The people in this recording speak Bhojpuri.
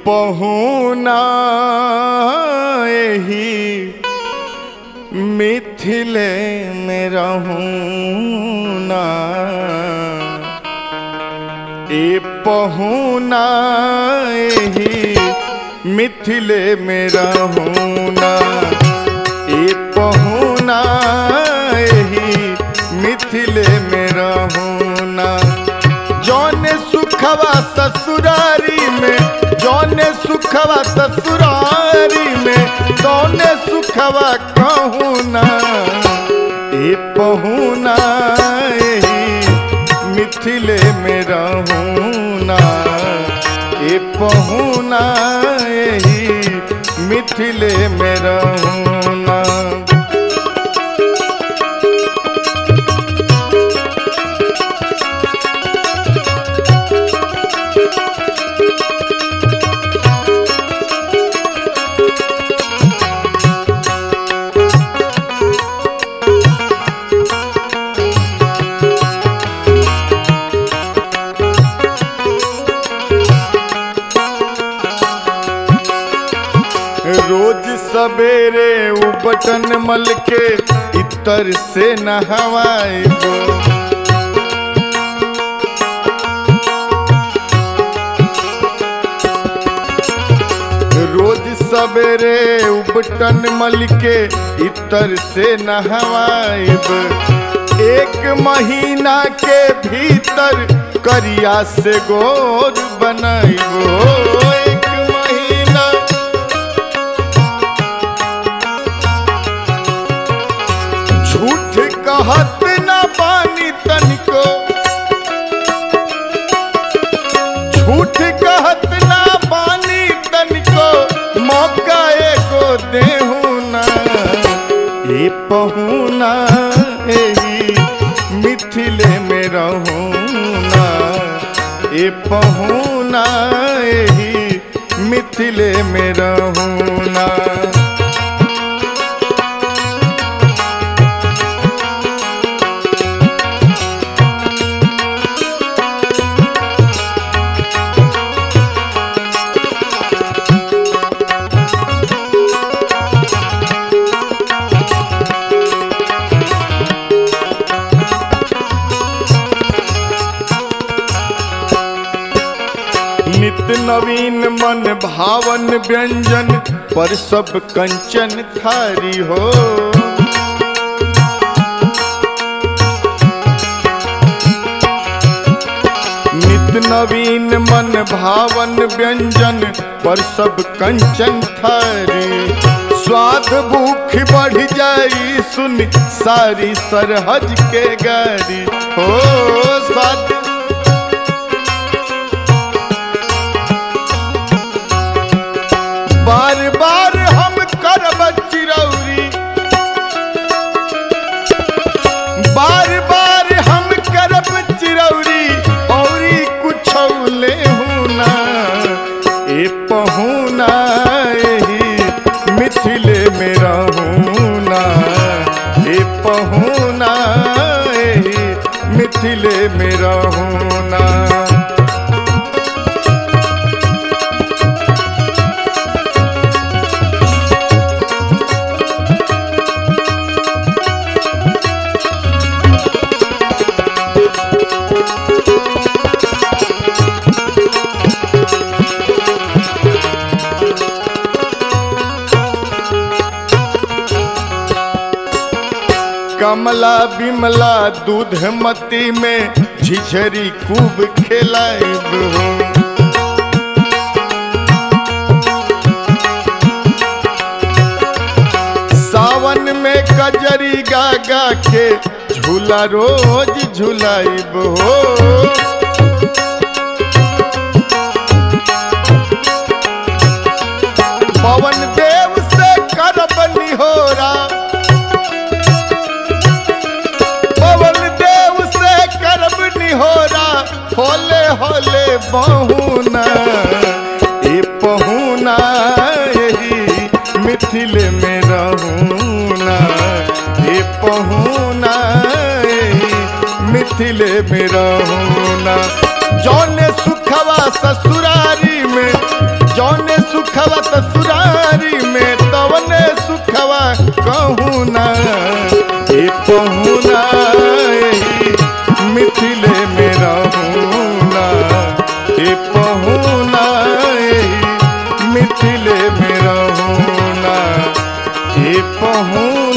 पहुना एही मिथिले में रहूना ए पहुना एही मिथिले में रहूना ए पहुना एही मिथिले में रहूना जौन सुखवा ससुरारी में जौन सुखवा ससुरारी में तौन सुखवा कहूना ए पहुना एही मिथिले में रहूना ए पहुना एही मिथिले में रहूना रोज सवेरे उ बटन मल के इतर से नहवाए गो रोज सवेरे उ बटन मल के इतर से नहवाएब एक महीना के भीतर करिया से गोर बनाइबो एक महीना झूठ कहत न पानी तनिको झूठ कहत न पानी तनिको मौका एको देहू ना ए पहुना एही मिथिले में रहूना ए पहुना एही मिथिले में रहूना नित नवीन मन भावन व्यंजन पर सब कंचन थारी हो नित नवीन मन भावन व्यंजन पर सब कंचन थारी स्वाद भूख बढ़ जाई सुन सारी सरहज के गारी हो स्वाद बार बार हम करब चिरौरी बार बार हम करब चिरौरी औरी कुछ ले ना ए पहुना एही मिथिले में रहूना ए पहुना एही मिथिले में रहूना कमला बिमला दूध मती में झिझरी खूब खेलाइब हो सावन में कजरी गा गा के झूला रोज झुलाइब हो पवन देव से करब निहोरा पवन देव से करब निहोरा होले होले बहुना ए पहुना एही मिथिले में रहूना ए पहुना एही मिथिले में रहूना जौन सुखवा ससुरारी में जौन दुखवा ससुरारी में तवने सुखवा कहूँ ना ए पहुना मिथिले में रहूँ ना ए पहुना मिथिले में रहूँ ना ए पहुना